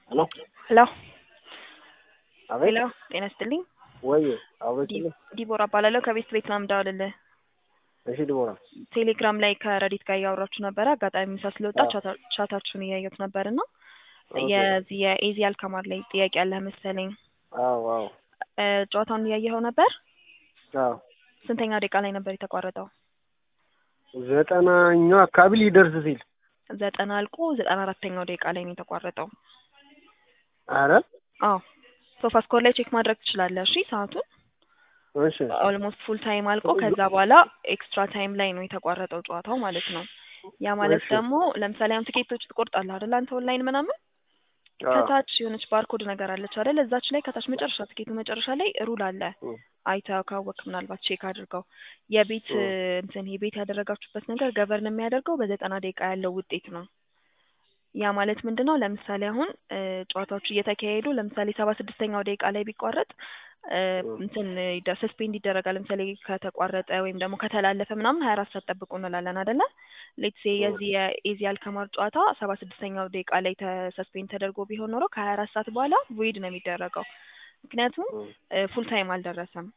ሄሎ ሄሎ አቤት ሄሎ ጤና ይስጥልኝ። ወይ አቤት ዲ- ዲቦራ እባላለሁ ከቤስት ቤት ነው የምደውልልህ። እሺ ዲቦራ ቴሌግራም ላይ ከረዲት ጋር እያወራችሁ ነበረ። አጋጣሚ ምሳ ስለወጣ አዎ። ቻታ- ቻታችሁን እያየሁት ነበር እና ኦኬ። የዚህ የኤዚ አልካማር ላይ ጥያቄ ያለህ መሰለኝ። አዎ አዎ እ፣ ጨዋታውን እያየኸው ነበር? አዎ ስንተኛ ደቂቃ ላይ ነበር የተቋረጠው? ዘጠናኛው አካባቢ ሊደርስ ሲል ዘጠና አልቆ ዘጠና አራተኛው ደቂቃ ላይ ነው የተቋረጠው። አረ አዎ ሶፋ ስኮር ላይ ቼክ ማድረግ ትችላለህ። እሺ ሰዓቱን እሺ ኦልሞስት ፉል ታይም አልቆ ከዛ በኋላ ኤክስትራ ታይም ላይ ነው የተቋረጠው ጨዋታው ማለት ነው። ያ ማለት እሺ። ደግሞ ለምሳሌ አሁን ትኬቶች ትቆርጣለህ አይደል አንተ ኦንላይን ምናምን አዎ ከታች የሆነች ባርኮድ ነገር አለች አይደል እዛች ላይ ከታች መጨረሻ ትኬቱ መጨረሻ ላይ ሩል አለ እ፣ አይተህ ካወቅ ምናልባት ቼክ አድርገው የቤት እ። እ፣ እንትን የቤት ያደረጋችሁበት ነገር ገቨርን የሚያደርገው በዘጠና ደቂቃ ያለው ውጤት ነው። ያ ማለት ምንድን ነው? ለምሳሌ አሁን እ፣ ጨዋታዎቹ እየተካሄዱ ለምሳሌ ሰባ ስድስተኛው ደቂቃ ላይ ቢቋረጥ እ፣ እ። እንትን ሰስፔንድ ይደረጋል። ለምሳሌ ከተቋረጠ ወይም ደግሞ ከተላለፈ ምናምን ሀያ አራት ሰዓት ጠብቁ እንላለን አይደለ? ሌትሴ እ። የዚህ የኤዚ አልከማር ጨዋታ ሰባ ስድስተኛው ደቂቃ ላይ ሰስፔንድ ተደርጎ ቢሆን ኖሮ ከሀያ አራት ሰዓት በኋላ ቮይድ ነው የሚደረገው። ምክንያቱም እ። ፉል ታይም አልደረሰም።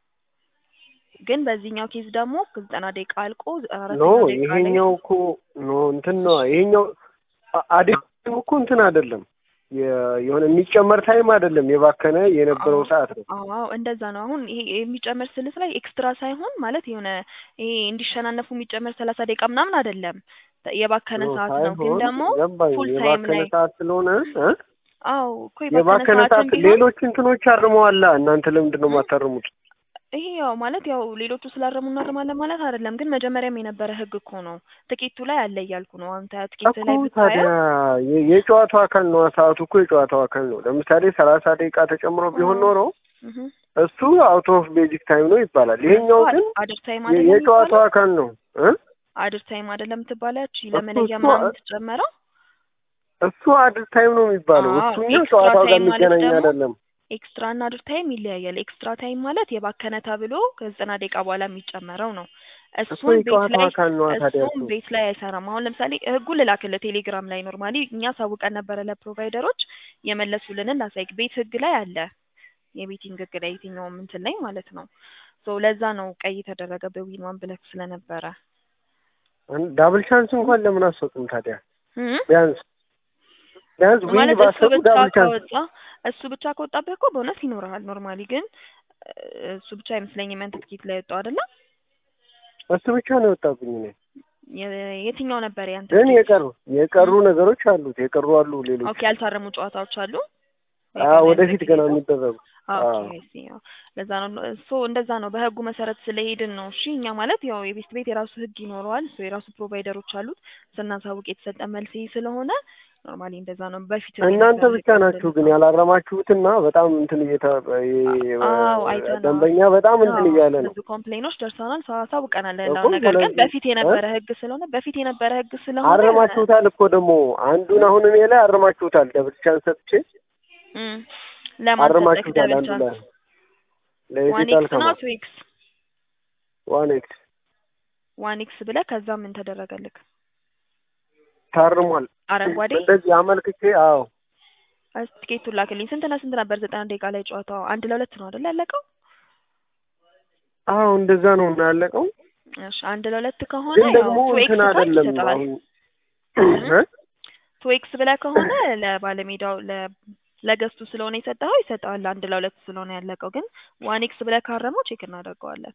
ግን በዚህኛው ኬዝ ደግሞ ዘጠና ደቂቃ አልቆ ዘጠና ኖ አራተኛው ደቂቃ ላይ ይሄኛው እኮ ኖ እንትን ነው ይሄኛው አ- አዲስ እኮ እንትን አይደለም የ- የሆነ የሚጨመር ታይም አይደለም የባከነ የነበረው አዎ ሰዓት ነው አዎ እንደዛ ነው። አሁን ይሄ የሚጨመር ስልት ላይ ኤክስትራ ሳይሆን ማለት የሆነ ይሄ እንዲሸናነፉ የሚጨመር ሰላሳ ደቂቃ ምናምን አይደለም የባከነ ኖ ሰዓት ነው። ግን ሳይሆን ደግሞ ገባኝ ፉል ታይም የባከነ ላይ ሰዓት ስለሆነ እ? አዎ እኮ የባከነ የባከነ ሰዓትም ሰዓት ቢሆን ሌሎች እንትኖች አርመዋላ እናንተ ለምንድን ነው እ? የማታርሙት ይሄ ያው ማለት ያው ሌሎቹ ስላረሙ እናርማለን ማለት አይደለም። ግን መጀመሪያም የነበረ ህግ እኮ ነው። ትኬቱ ላይ አለ እያልኩ ነው። አንተ ትኬት እኮ ላይ ታዲያ ብታየው የ- የጨዋታው አካል ነው ሰዓቱ እኮ የጨዋታው አካል ነው ለምሳሌ ሰላሳ ደቂቃ ተጨምሮ ቢሆን አዎ ኖሮ እህ እሱ አውት ኦፍ ቤዚክ ታይም ነው ይባላል እሱ ይሄኛው ግን አድር ታይም የ- አይደለም የጨዋታው የሚባለው አካል ነው እ አድር ታይም አይደለም ትባለች እሱ ለመለያ እሱ ምናምን የምትጨመረው እሱ አድር ታይም ነው የሚባለው አዎ እሱኛው ኤክስትራ ጨዋታው ጋር ታይም ማለት የሚገናኝ ደግሞ አይደለም ኤክስትራ እና አድር ታይም ይለያያል። ኤክስትራ ታይም ማለት የባከነ ተብሎ ከዘጠና ደቂቃ በኋላ የሚጨመረው ነው። እሱ እሱን ቤት የጨዋታው ላይ አካል ነው ታዲያ እሱን እሱ ቤት ላይ አይሰራም። አሁን ለምሳሌ ህጉን ልላክልህ ቴሌግራም ላይ ኖርማሊ እኛ ሳውቀን ነበረ ለፕሮቫይደሮች የመለሱልንን ላሳይክ። ቤት ህግ ላይ አለ የቤቲንግ ህግ ላይ የትኛውም እንትን ላይ ማለት ነው። ሶ ለዛ ነው ቀይ የተደረገ በዊን ዋን ብለክ ስለነበረ አን- ዳብል ቻንስ እንኳን ለምን አሰጡም ታዲያ እም? ቢያንስ ቢያንስ ዊን ማለት እሱ ባሰጡ ብቻ ዳብል ቻንስ ከወጣ እሱ ብቻ ከወጣብህ እኮ በእውነት ይኖርሃል። ኖርማሊ ግን እ፣ እሱ ብቻ አይመስለኝም ያንተ ትኬት ላይ ወጣው አይደለ? እሱ ብቻ ነው የወጣብኝ እኔ የ- የትኛው ነበር ያንተ ግን ትኬት? የቀሩ የቀሩ እም? ነገሮች አሉት የቀሩ አሉ ሌሎች ኦኬ ያልታረሙ ጨዋታዎች አሉ ወይ አዎ ገና ወደፊት ገና ያልተካሄዱ? የሚደረጉ ኦኬ አዎ አይ ሲ ያው ለዛ ነው ሶ እንደዛ ነው። በህጉ መሰረት ስለሄድን ነው። እሺ እኛ ማለት ያው የቤስት ቤት የራሱ ህግ ይኖረዋል። ሶ የራሱ ፕሮቫይደሮች አሉት። ስናሳውቅ የተሰጠ መልስ ይሄ ስለሆነ ኖርማሊ እንደዛ ነው። በፊት እናንተ ብቻ ናችሁ ግን ያላረማችሁትና በጣም እንትን እየተ የ- አዎ አይተነዋል። ደንበኛ በጣም እንትን አዎ እያለ ነው ብዙ ኮምፕሌኖች ደርሰናል። ሰው አሳውቀናል እኮ ያለውን ነገር ግን ስለዚህ በፊት እ የነበረ ህግ ስለሆነ በፊት የነበረ ህግ ስለሆነ አረማችሁታል እኮ ደግሞ አንዱን አሁን እኔ ላይ አረማችሁታል ደብል ቻንስ ሰጥቼ እም ለማን ሰጠክ አረማችሁታል ደብል አንዱ ላይ ቻንስ? ዋን ለኢትዮጵያ ኤክስ ነው አልከማ ቱ ኤክስ? ዋን ኤክስ ዋን ኤክስ ብለህ ከዛ ምን ተደረገልክ? ታርሟል አረንጓዴ እንደዚህ አመልክቼ አዎ እስኪ ትኬቱን ላክልኝ። ስንትና ስንት ነበር ዘጠና ደቂቃ ላይ ጨዋታው? አንድ ለሁለት ነው አይደል ያለቀው? አዎ እንደዛ ነው እና ያለቀው እሺ አንድ ለሁለት ከሆነ ግን ያው ደግሞ ቱ ኤክስ እንትን ፖይንት አይደለም ይሰጠዋል። አሁን እም? እ? ቱ ኤክስ ብለህ ከሆነ ለባለሜዳው ለ ለገስቱ ስለሆነ የሰጠኸው ይሰጠዋል። አንድ ለሁለት ስለሆነ ያለቀው። ግን ዋን ኤክስ ብለህ ካረመው ቼክ እናደርገዋለን።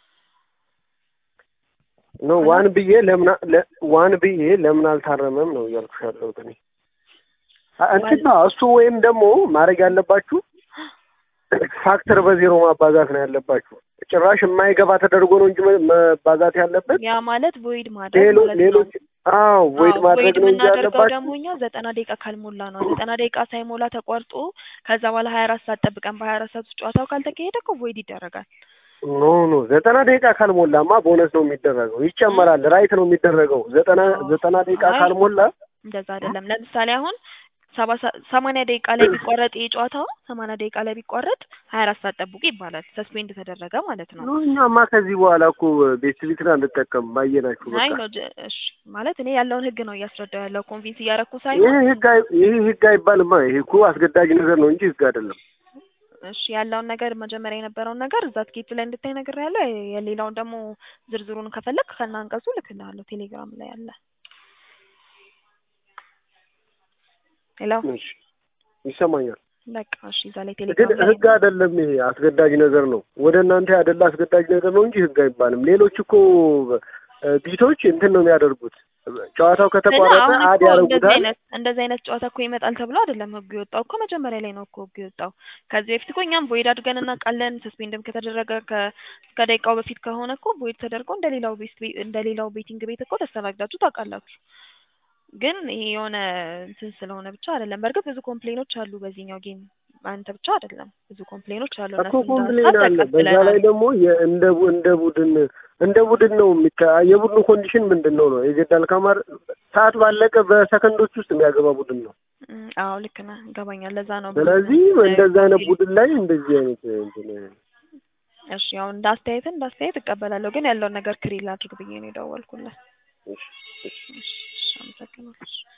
ኖ ሄሎ ዋን ብዬ ለምን አ- ለ- ዋን ብዬ ለምን አልታረመም ነው እያልኩሽ ያለሁት እኔ አ- እንትን ዋን ነው እሱ ወይም ደግሞ ማድረግ ያለባችሁ ፋክተር በዜሮ ማባዛት ነው ያለባችሁ ጭራሽ የማይገባ ተደርጎ ነው እንጂ መ- መባዛት ያለበት ያ ማለት ቮይድ ማድረግ ሌሎ ማለት ነው። ሌሎች አዎ ቮይድ አዎ ማድረግ ቮይድ ነው እንጂ የምናደርገው ያለባችሁ ደግሞ እኛ ዘጠና ደቂቃ ካልሞላ ነው። ዘጠና ደቂቃ ሳይሞላ ተቋርጦ ከዛ በኋላ ሀያ አራት ሰዓት ጠብቀን በሀያ አራት ሰዓት ውስጥ ጨዋታው ካልተካሄደ እኮ ቮይድ ይደረጋል። ኖ ኖ ዘጠና ደቂቃ ካልሞላማ ቦነስ ነው የሚደረገው እም? ይጨመራል ራይት ነው የሚደረገው ዘጠና አዎ ዘጠና ደቂቃ አይ ካልሞላ እንደዛ አይደለም። ለምሳሌ አሁን ሰባ ሰ- ሰማንያ ደቂቃ ላይ ቢቋረጥ ይህ ጨዋታ ሰማንያ ደቂቃ ላይ ቢቋረጥ ሀያ አራት ሰዓት ጠብቁ ይባላል። ሰስፔንድ ተደረገ ማለት ነው። ኖ እኛማ ከዚህ በኋላ እኮ ቤት ቤትን አንጠቀም ባየናችሁ አይ በቃ ነው ጀ- እሺ ማለት እኔ ያለውን ህግ ነው እያስረዳው ያለው ኮንቪንስ እያረኩ ይህ ሳይሆን ህግ አይ- ይህ ህግ አይባልማ። ይሄ እኮ አስገዳጅ ነገር ነው እንጂ ህግ አይደለም። እሺ ያለውን ነገር መጀመሪያ የነበረውን ነገር እዛ ትኬቱ ላይ እንድታይ ነገር ያለው የሌላውን ደግሞ ዝርዝሩን ከፈለግ ከና አንቀጹ ልክልሃለሁ ቴሌግራም ላይ አለ። ሄሎ እሺ ይሰማኛል። በቃ እሺ እዛ ላይ ግን ቴሌግራም ላይ ህግ አይደለም ይሄ አስገዳጅ ነገር ነው። ወደ እናንተ ያደላ አስገዳጅ ነገር ነው እንጂ ህግ አይባልም። ሌሎች እኮ እ፣ ቢቶች እንትን ነው የሚያደርጉት። ጨዋታው እና ከተቋረጠ አሁን አድ እኮ እንደዚህ ያደርጉታል። አይነት እንደዚህ አይነት ጨዋታ እኮ ይመጣል ተብሎ አይደለም ህጉ የወጣው እኮ መጀመሪያ ላይ ነው እኮ ህጉ የወጣው። ከዚህ በፊት እኮ እኛም ቮይድ አድርገን እናውቃለን። ሰስፔንድም ከተደረገ ከ- ከደቂቃው በፊት ከሆነ እኮ ቮይድ ተደርጎ እንደ ሌላው ቤት እንደ ሌላው ቤቲንግ ቤት እኮ ተስተናግዳችሁ ታውቃላችሁ። ግን ይሄ የሆነ እንትን ስለሆነ ብቻ አይደለም። በእርግጥ ብዙ ኮምፕሌኖች አሉ በዚህኛው ጌም አንተ ብቻ አይደለም ብዙ ኮምፕሌኖች አሉ። እኮ እነሱን ኮምፕሌን ሀሳብ አለ። በዛ ላይ ተቀብለናል። ደግሞ የ- እንደ ቡ- እንደ ቡድን እንደ ቡድን ነው የሚካ የቡድኑ ኮንዲሽን ምንድን ነው ነው የጀዳ አልካማር ሰዓት ባለቀ በሰከንዶች ውስጥ የሚያገባ ቡድን ነው። እም፣ አዎ ልክ ነህ፣ ይገባኛል። ለዛ ነው ብዙ ስለዚህ እንደዛ አይነት ኮምፕሌን ቡድን ላይ እንደዚህ አይነት እንትን እሺ ያው እንደ አስተያየት እንደ አስተያየት እቀበላለሁ፣ ግን ያለውን ነገር ክሪል አድርግ ብዬ ነው የደወልኩልህ። እሺ፣ እሺ። እሺ፣ አመሰግናለሁ።